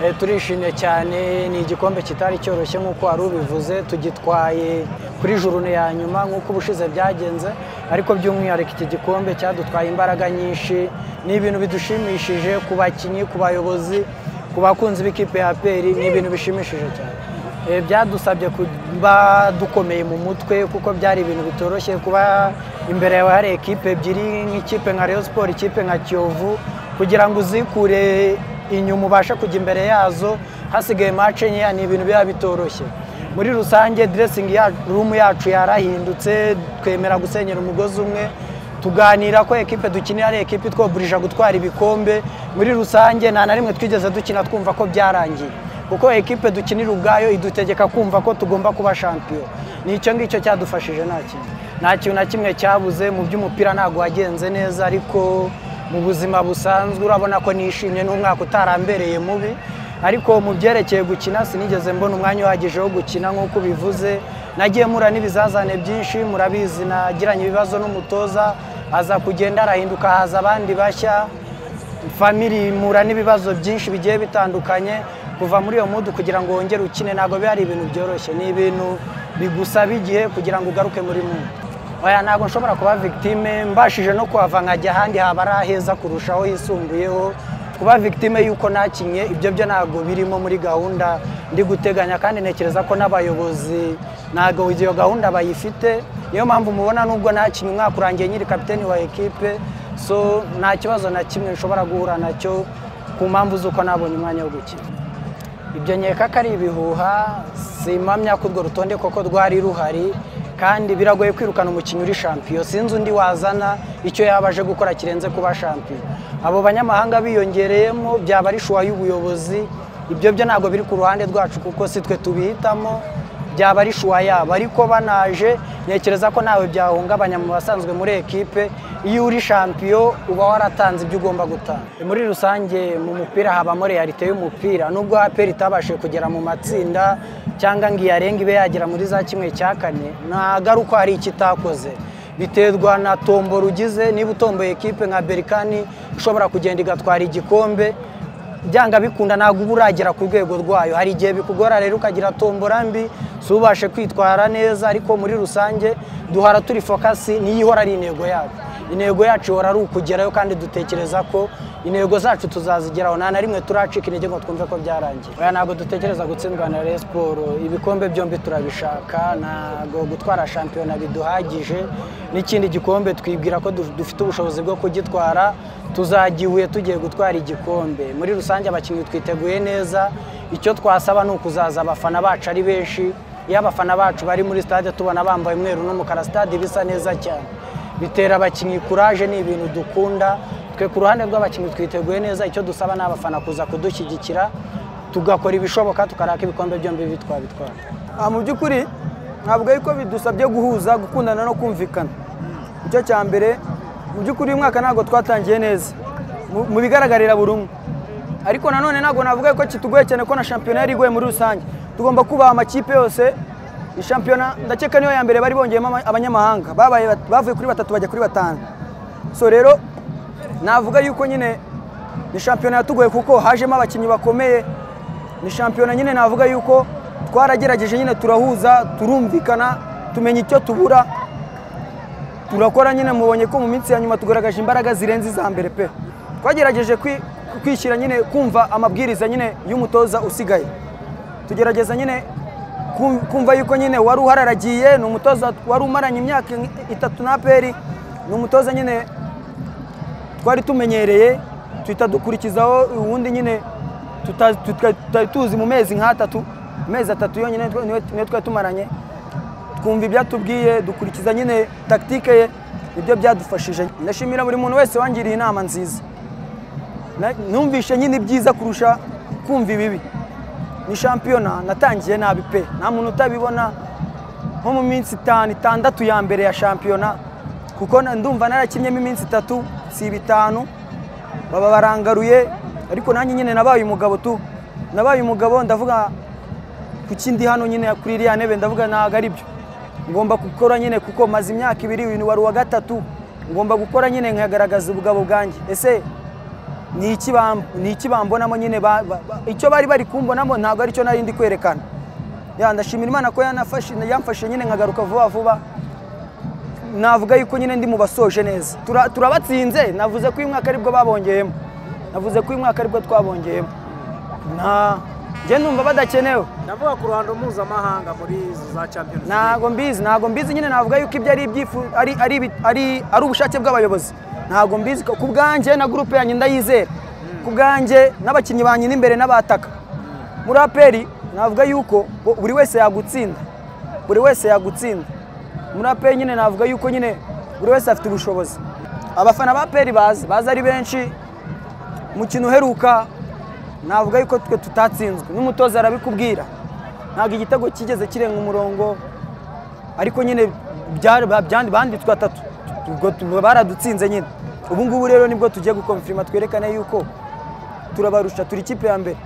Eh, turishimye cyane ni igikombe kitari cyoroshye nk'uko wari ubivuze tugitwaye kuri jurune ya nyuma nk'uko ubushize byagenze ariko by'umwihariko iki gikombe cyadutwaye imbaraga nyinshi ni ibintu bidushimishije ku bakinnyi ku bayobozi ku bakunzi b'ikipe ya peri ni ibintu bishimishije cyane Eh, byadusabye kuba dukomeye mu mutwe kuko byari ibintu bitoroshye kuba imbere yawe hari ekipe ebyiri nk'ikipe nka Rayon Sports ikipe nka Kiyovu kugira ngo uzikure inyuma ubasha kujya imbere yazo hasigaye mace nkeya ni ibintu biba bitoroshye muri rusange diresingi rumu yacu yarahindutse twemera gusenyera umugozi umwe tuganira ko ekipe dukinira ari ekipe itwobulija gutwara ibikombe muri rusange nta na rimwe twigeze dukina twumva ko byarangiye kuko ekipe dukinira ubwayo idutegeka kumva ko tugomba kuba shampiyona ni icyo ngicyo cyadufashije nta kintu nta kintu na kimwe cyabuze mu by'umupira ntabwo wagenze neza ariko mu buzima busanzwe urabona ko nishimye n'umwaka utarambereye mubi ariko mu byerekeye gukina sinigeze mbona umwanya uhagije wo gukina nk'uko ubivuze nagiye mura n'ibizazane byinshi murabizi nagiranye ibibazo n'umutoza aza kugenda arahinduka haza abandi bashya famiri mura n'ibibazo byinshi bigiye bitandukanye kuva muri iyo mudu kugira ngo wongere ukine ntabwo biba ari ibintu byoroshye ni ibintu bigusaba igihe kugira ngo ugaruke muri mudu oya ntabwo nshobora kuba victime mbashije no kuhava nkajya ahandi haba ari aheza kurushaho yisumbuyeho kuba victime y'uko nakinye ibyo byo ntabwo birimo muri gahunda ndi guteganya kandi ntekereza ko n'abayobozi ntabwo iyo gahunda bayifite niyo mpamvu mubona nubwo nakinye umwaka urangiye nyiri kapiteni wa ekipe so nta kibazo na kimwe nshobora guhura nacyo ku mpamvu z'uko nabonye umwanya wo gukina ibyo nkeka ko ari ibihuha simpamya ko urwo rutonde koko rwari ruhari kandi biragoye kwirukana umukinnyi uri shampiyo sinzi undi wazana icyo yaba aje gukora kirenze kuba shampiyo abo banyamahanga biyongereyemo byaba ari shuwa y'ubuyobozi ibyo byo ntabwo biri ku ruhande rwacu kuko si twe tubihitamo byaba ari shuwa yabo ariko banaje ntekereza ko nawe byahungabanya mu basanzwe muri ekipe iyo uri shampiyo uba waratanze ibyo ugomba gutanga muri rusange mu mupira habamo realite y'umupira nubwo aperi itabashije kugera mu matsinda cyangwa ngo iyarenga ibe yagera muri za kimwe cya kane ntagaruka hari icyo itakoze biterwa na tombora ugize niba utomboye ekipe nka berikani ishobora kugenda igatwara igikombe byanga bikunda ntabwo uba uragera ku rwego rwayo hari igihe bikugora rero ukagira tombora mbi si ubashe kwitwara neza ariko muri rusange duhora turi fokasi niyo ihora ari intego yacu intego yacu ihora ari ukugerayo kandi dutekereza ko intego zacu tuzazigeraho nta na rimwe turacika intege ngo twumve ko byarangiye oya ntabwo dutekereza gutsindwa na Rayon Sports ibikombe byombi turabishaka ntabwo gutwara shampiyona biduhagije n'ikindi gikombe twibwira ko dufite ubushobozi bwo kugitwara tuzagihuye tugiye gutwara igikombe muri rusange abakinnyi twiteguye neza icyo twasaba ni ukuzaza abafana bacu ari benshi iyo abafana bacu bari muri stade tubona bambaye umweru n'umukara stade bisa neza cyane bitera abakinnyi kuraje ni ibintu dukunda twe ku ruhande rw'abakinnyi twiteguye neza icyo dusaba ni abafana kuza kudushyigikira tugakora ibishoboka tukaraka ibikombe byombi bitwabitwara mu by'ukuri ntabwo ariko bidusabye guhuza gukundana no kumvikana icyo cya mbere mu by'ukuri uyu mwaka ntabwo twatangiye neza mu bigaragarira buri umwe ariko nanone ntabwo navuga ko kitugoye cyane ko na shampiyona yari igoye muri rusange tugomba kubaha amakipe yose shampiyona ndakeka niyo ya mbere bari bongeyemo abanyamahanga bavuye kuri batatu bajya kuri batanu so rero navuga yuko nyine ni shampiyona yatugoye kuko hajemo abakinnyi bakomeye ni shampiyona nyine navuga yuko twaragerageje nyine turahuza turumvikana tumenya icyo tubura turakora nyine mubonye ko mu minsi ya nyuma tugaragaje imbaraga zirenze iza mbere pe twagerageje kwishyira nyine kumva amabwiriza nyine y'umutoza usigaye tugerageza nyine kumva yuko nyine wari uhararagiye ni umutoza wari umaranye imyaka itatu na peri ni umutoza nyine twari tumenyereye tuhita dukurikizaho ubundi nyine tutari tuzi mu mezi nk'atatu amezi atatu yonyine niyo twari tumaranye twumva ibyatubwiye dukurikiza nyine takitike ye nibyo byadufashije ndashimira buri muntu wese wangiriye inama nziza numvishe nyine ibyiza kurusha kumva ibibi ni shampiyona natangiye nabi pe nta muntu utabibona nko mu minsi itanu itandatu ya mbere ya shampiyona kuko ndumva narakinnyemo iminsi itatu si bitanu baba barangaruye ariko nanjye nyine nabaye umugabo tu nabaye umugabo ndavuga ku kindi hano nyine kuri iriya ntebe ndavuga ntabwo ari byo ngomba gukora nyine kuko maze imyaka ibiri uyu wari uwa gatatu ngomba gukora nyine nkagaragaza ubugabo bwanjye ese ni iki bam- ni iki bambonamo nyine ba- ba- ba- icyo bari bari kumbonamo ntabwo aricyo nari ndi kwerekana ya ndashimira imana ko yanafashe yamfashe nyine nkagaruka vuba vuba navuga yuko nyine ndi mu basoje neza Tura- turabatsinze navuze ko uyu mwaka aribwo babongeyemo navuze ko uyu mwaka aribwo twabongeyemo nta njye numva badakenewe ndavuga ku ruhando mpuzamahanga muri izi za champions ntago mbizi ntago mbizi nyine navuga yuko ibyo ari ibyifu ari ari ibi- ari ari ubushake bw'abayobozi ntago mbizi ku bwanjye na gurupe yanjye ndayizera ku bwanjye n'abakinnyi banjye n'imbere n'abataka muri aperi navuga yuko bo- buri wese yagutsinda buri wese yagutsinda muri aperi nyine navuga yuko nyine buri wese afite ubushobozi abafana ba aperi bazi bazi ari benshi umukino uheruka navuga yuko twe tutatsinzwe n'umutoza arabikubwira ntabwo igitego kigeze kirenga umurongo ariko nyine byari- ba- byandi- banditswe atatu ubwo tu- baradutsinze nyine ubu ngubu rero nibwo tugiye gukonfirima twerekane yuko turabarusha turi ikipe ya mbere